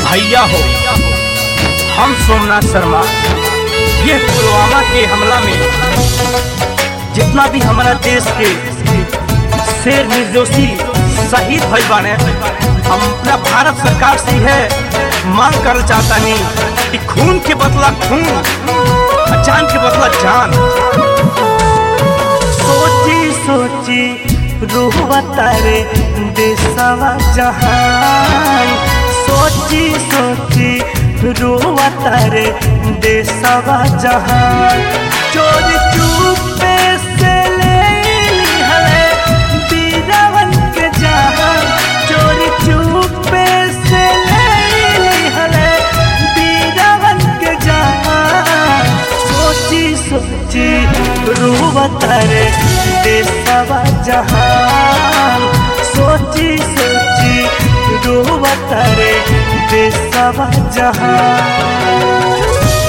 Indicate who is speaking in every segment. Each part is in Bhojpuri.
Speaker 1: भैया हो हम सोमनाथ शर्मा ये पुलवामा के हमला में जितना भी हमारा देश के शेर निर्दोषी शहीद भई बाने हम अपना भारत सरकार से है मांग कर चाहता नहीं कि खून के बदला खून और जान के बदला जान
Speaker 2: सोची सोची रूह तारे देशवा जहान सोची सोची रूह तारे देशवा जहान चोर चुपे से ले हले बीरावन के जहान चोर चुपे से ले हले बीरावन के जहान सोची सोची रूह तारे देशवा जहान सोची सोची रूह तारे देशवा जहान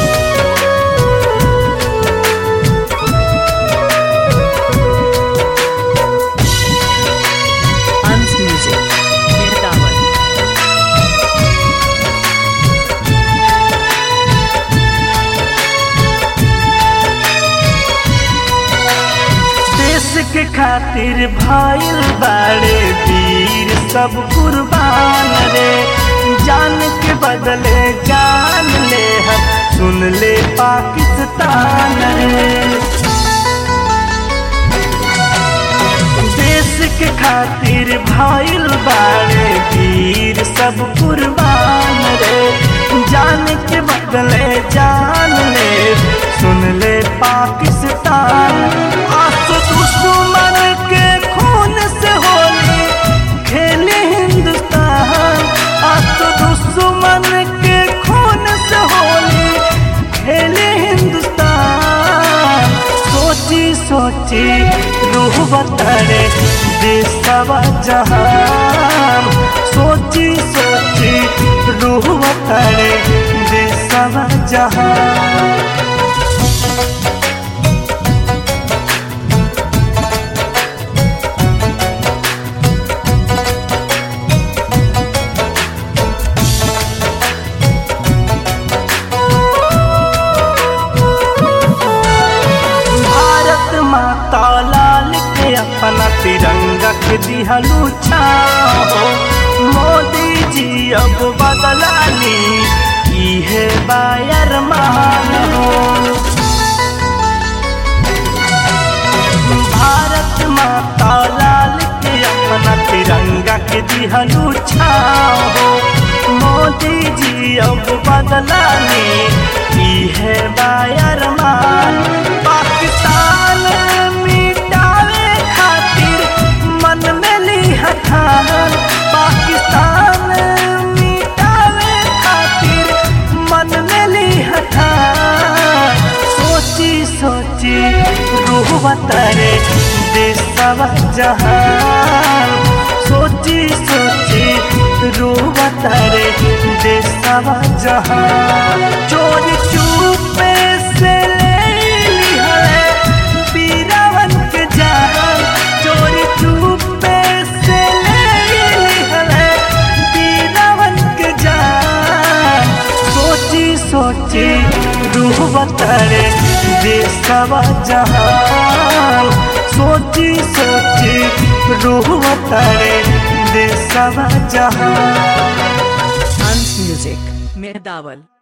Speaker 3: Hans Music. Mirdawan.
Speaker 2: देश के खातिर भाईल बाड़े वीर सब कुर्बान रे जान के बदले जान ले हम सुन ले पाकिस्तान रे देश के खातिर भाईल बाड़े वीर सब कुर्बान रे जान के बदले जान ले सुन ले पाकिस्तान आंसू दुश्मन के खून से होली खेले हिंदुस्तान आंसू दुश्मन के खून से होली खेले हिंदुस्तान सोची सोची रूह बतरे देशवा जहान सोची सोची रूह बतरे देशवा जहान भारत माता लाल के अपना तिरंगा के दिहलू छाओ मोदी जी अब बदला ली इहे बायर मान हो भारत माता लाल के अपना तिरंगा के दिहलू छाओ मोदी जी अब बदला ली इहे बायर मान पाकिस्तान मिटावे खातिर मन में ली हठान पाकिस्तान मिटावे खातिर मन में ली हठान सोची सोची रूह बतरे देशवा जहान सोची सोची रूह बतरे देशवा जहान चोरी चुपे से ले ली है बीरावन के जान चोरी चुपे से ले ली है बीरावन के जान सोची सोची रूह बतरे देशवा जहान सोची सोची रूह बतरे देशवा जहान
Speaker 3: Hans Music. Mirdawan.